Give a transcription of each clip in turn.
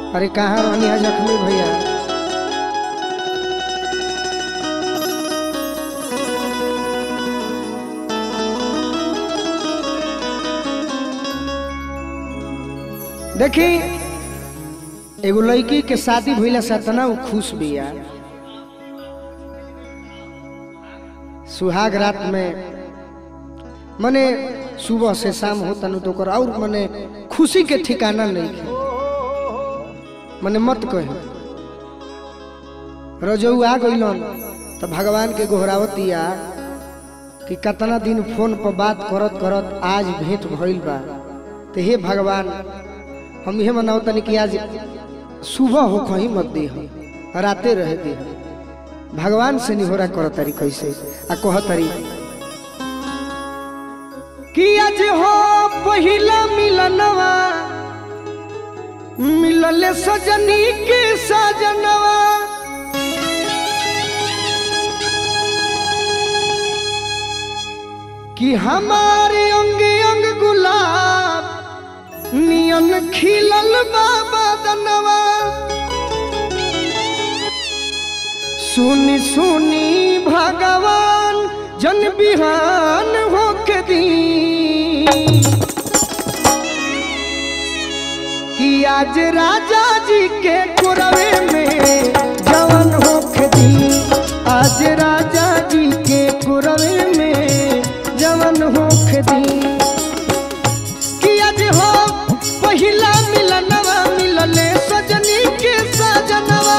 अरे कहाँ रहनी है जख्मी भैया देखी एगो लड़की के शादी भइला से तना उ खुश बिया सुहाग रात में मने सुबह से शाम होता नु तो ओकर और मने खुशी के ठिकाना नहीं मने मत कहे रजऊ आ गइलन तो भगवान के गोहरावतिया कि कितना दिन फोन पर बात करत करत आज भेंट भइल बा तो हे भगवान हम यह मनाओ तनी कि आज सुबह हो कहीं मत दे राते रहे दे भगवान से निहोरा कर तारी कैसे आ कह तारी कि आज हो पहिला मिलनवा मिलले सजनी के सजनवा कि हमारे अंग अंग गुलाब नियन खिलल बाबा दनवा सुनी सुनी भगवान जन बिहान होके दी कि आज राजा जी के कुरवे में जवन होके दी आज राजा जी के कुरवे में जवन होके दी कि आज हो पहिला मिलनवा मिलले सजनी के सजनवा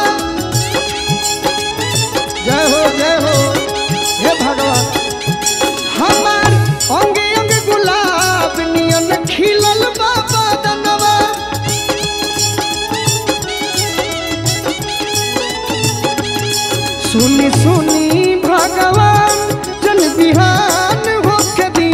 जय हो जय हो हे भगवान हमार अंगे अंगे गुलाब नियन खिलल बाबा दनवा सुनी सुनी भगवान जन बिहान होके दी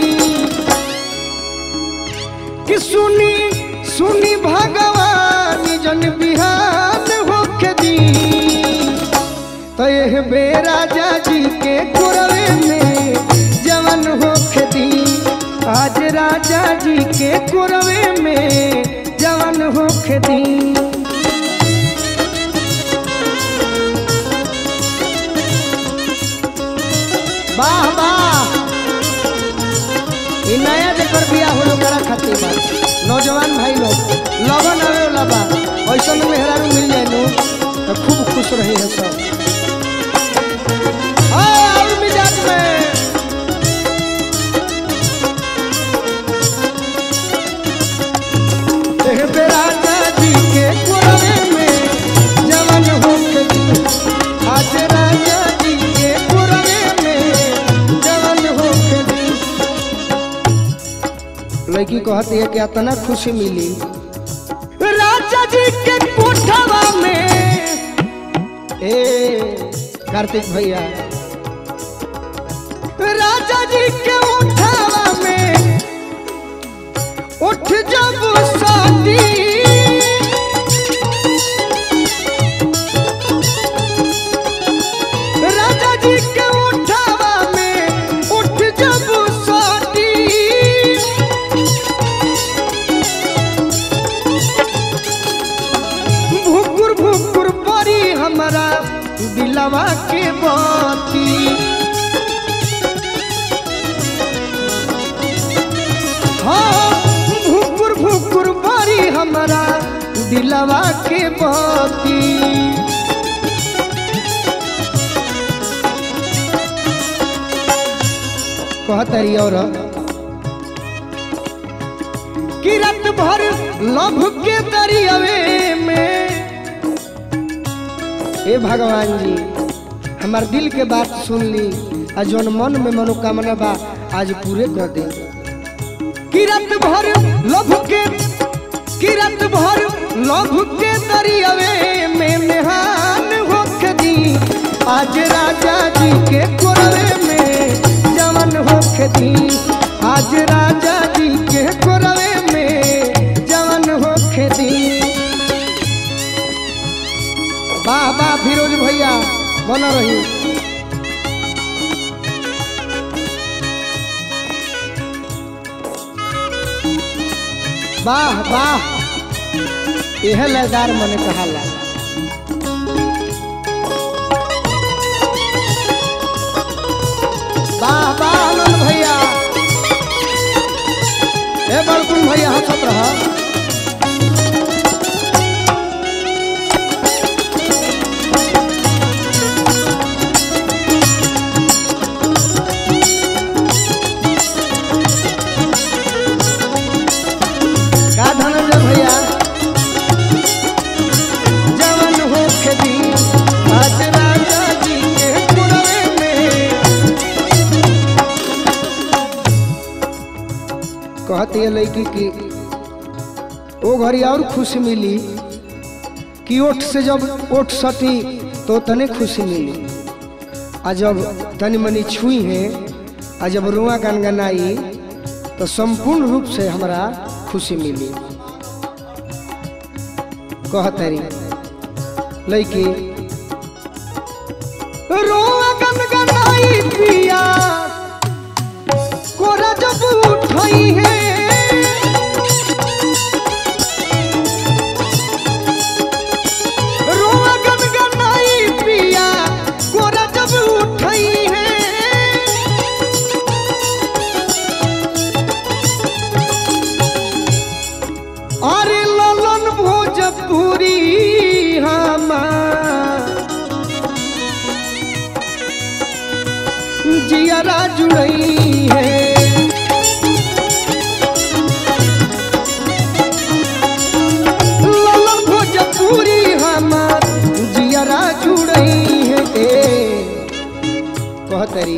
कि सुनी सुनी भगवान जन बिहान होके दी तो यह बेराजा जी के कुरवे में जवन होके दी आज राजा जी के कुरवे में जवन होके दी वाह वाह ई नया जेकर बिया होलो करा खातिर बा नौजवान भाई लोग लगन आवे वाला बा ऐसन मेहरारू मिल जाए नु तो खूब खुश रही है सब आ, और मिजाज में एह बेराजा जी के कुरवे में जवन होके दी आज राजा जी के कुरवे में जवन होके दी लड़की कहती है कि इतना खुशी मिली राजा जी के कोठवा में ए कार्तिक भैया राजा जी के उठावा में उठ जब शादी राजा जी के उठावा में उठ जब शादी भुकुर भुकुर परी हमारा दिलवा के बाती हाँ भुकुर भुकुर परी हमारा दिलवा के बाती कहतरी और कि रात भर लभ के दरियावे में हे भगवान जी हमार दिल के बात सुन ली आ जौन मन में मनोकामना बा आज पूरे कर दे कि रात भर लभ के कि रात भर लभ के दरियावे में मेहान होख दी आज राजा जी के कोरवे में जवन होख दी आज राजा जी के कोरवे में जवन होख दी वाह वाह फिरोज भैया बन रही वाह वाह यह लयदार मन कहाला वाह वाह आनंद भैया ए बड़कुन भैया हंसत रह का धनंजय भैया जवन हो खेती आज राजा जी के पुरवे में कहती है लड़की की वो घड़ी और खुशी मिली कि ओठ से जब ओठ सटी तो तने खुशी मिली आ जब तनी मनी छुई है आ जब रुआ गनगनाई तो संपूर्ण रूप से हमरा खुशी मिली कहतरी लड़की रुआ गनगनाई पिया कोरा जब उठई है रोआ गनगनाई पिया कोरा जब उठई है अरे ललन भोजपुरी हमार जियरा जुड़ई है ललन भोजपुरी हमार जियरा जुड़ई है ए कहतरी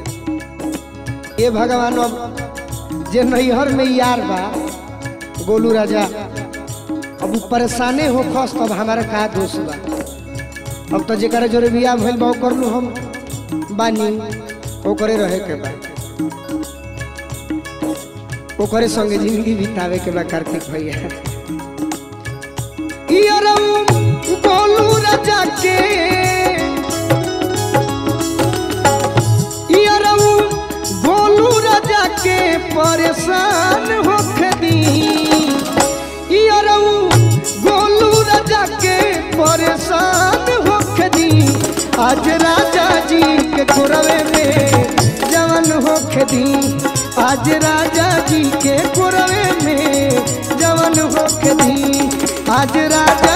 ए भगवान अब जे नैहर में यार बा गोलू राजा अब उ परेशाने हो खस तब हमारा का दोष बा अब तो जेकर जोरे बियाह भइल बा ओकर नु हम बानी ओकरे रहे के बा ओकरे संगे जिंदगी बितावे के बा कार्तिक भैया इयरऊ गोलू राजा के इयरऊ गोलू राजा के परेशान होके दी इयरऊ गोलू राजा के परेशान होके दी आज राजा जी के कुरवे में जवन होके दी आज राजा जी के कुरवे में जवन होके दी आज राजा